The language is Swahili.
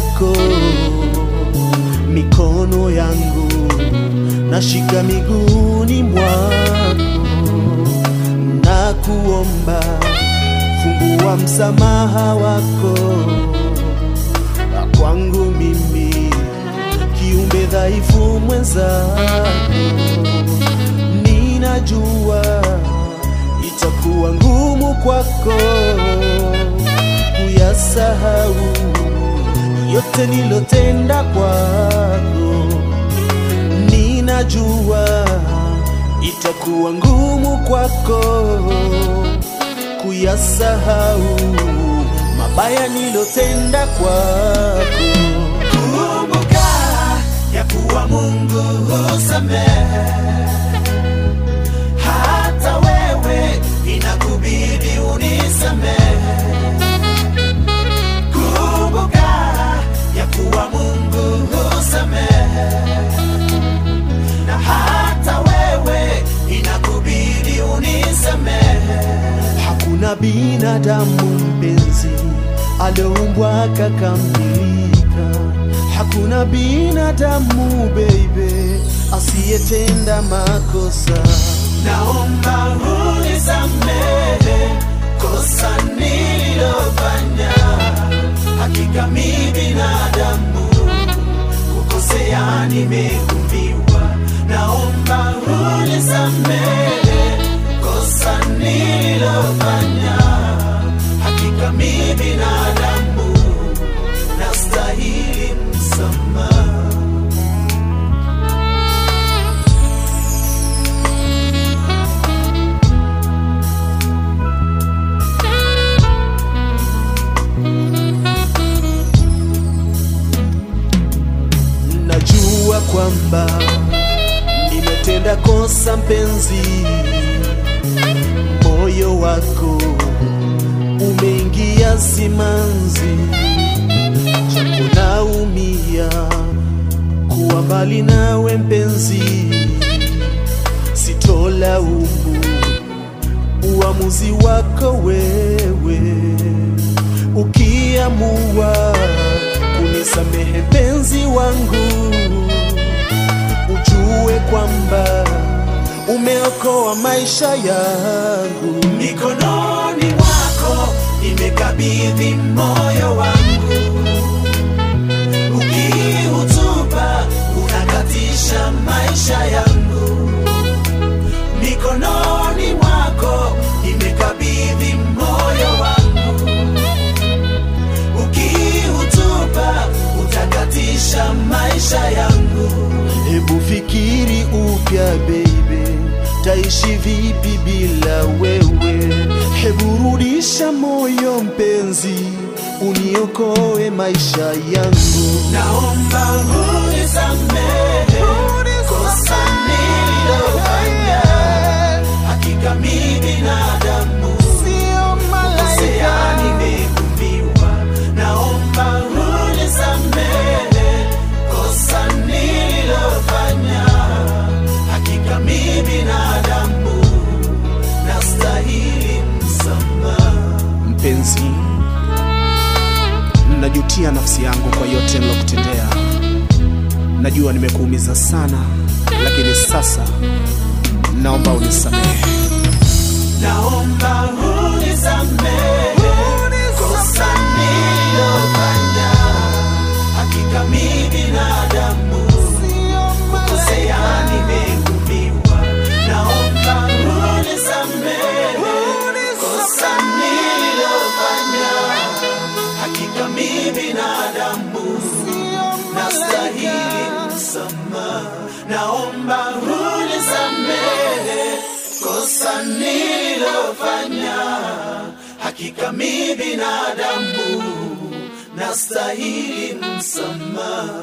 yako, mikono yangu nashika miguuni mwako, na kuomba fungua msamaha wako kwangu mimi kiumbe dhaifu mwenzako, ninajua itakuwa ngumu kwako kuyasahau yote nilotenda kwako, ninajua itakuwa ngumu kwako kuyasahau mabaya nilotenda kwako. Kumbuka ya kuwa Mungu husamehe, hata wewe inakubidi unisamehe. Kumbuka ya kuwa Mungu husamehe, na hata wewe inakubidi unisamehe. Hakuna binadamu mpenzi alioumbwa akakamilika. Hakuna binadamu baby asiyetenda makosa. Naomba unisamehe kosa nililofanya. Hakika mi binadamu, kukosea nimeumbiwa. Naomba unisamehe kosa nililofanya. Hakika mi binadamu, nastahili msamaha. Najua kwamba nimetenda kosa mpenzi, moyo wako umeingia simanzi, japo naumia kuwa mbali nawe mpenzi, sitolaumu uamuzi wako wewe, ukiamua kunisamehe mpenzi wangu, ujue kwamba umeokoa maisha yangu. mikononi mwako nimekabidhi moyo wangu, ukiutupa unakatisha maisha yangu. Mikononi mwako nimekabidhi moyo wangu, ukiutupa utakatisha maisha yangu. Hebu fikiri upya baby, taishi vipi bila wewe? Hebu rudisha moyo mpenzi, uniokoe maisha yangu. Naomba unisamehe kosa nililofanya. Hakika mi binadamu, kukosea nimeumbiwa. Naomba unisamehe kosa nililofanya. Hakika mi binadamu, nastahili msamaha. Mpenzi, najutia nafsi yangu kwa yote nilokutendea. Najua nimekuumiza sana, lakini sasa naomba unisamehe. Naomba unisamehe kosa nililofanya. Hakika mi binadamu, kukosea nimeumbiwa. Naomba unisamehe kosa nililofanya. Hakika mi binadamu, nastahili msamaha. Naomba unisamehe kosa nililofanya. Hakika mi binadamu, nastahili msamaha.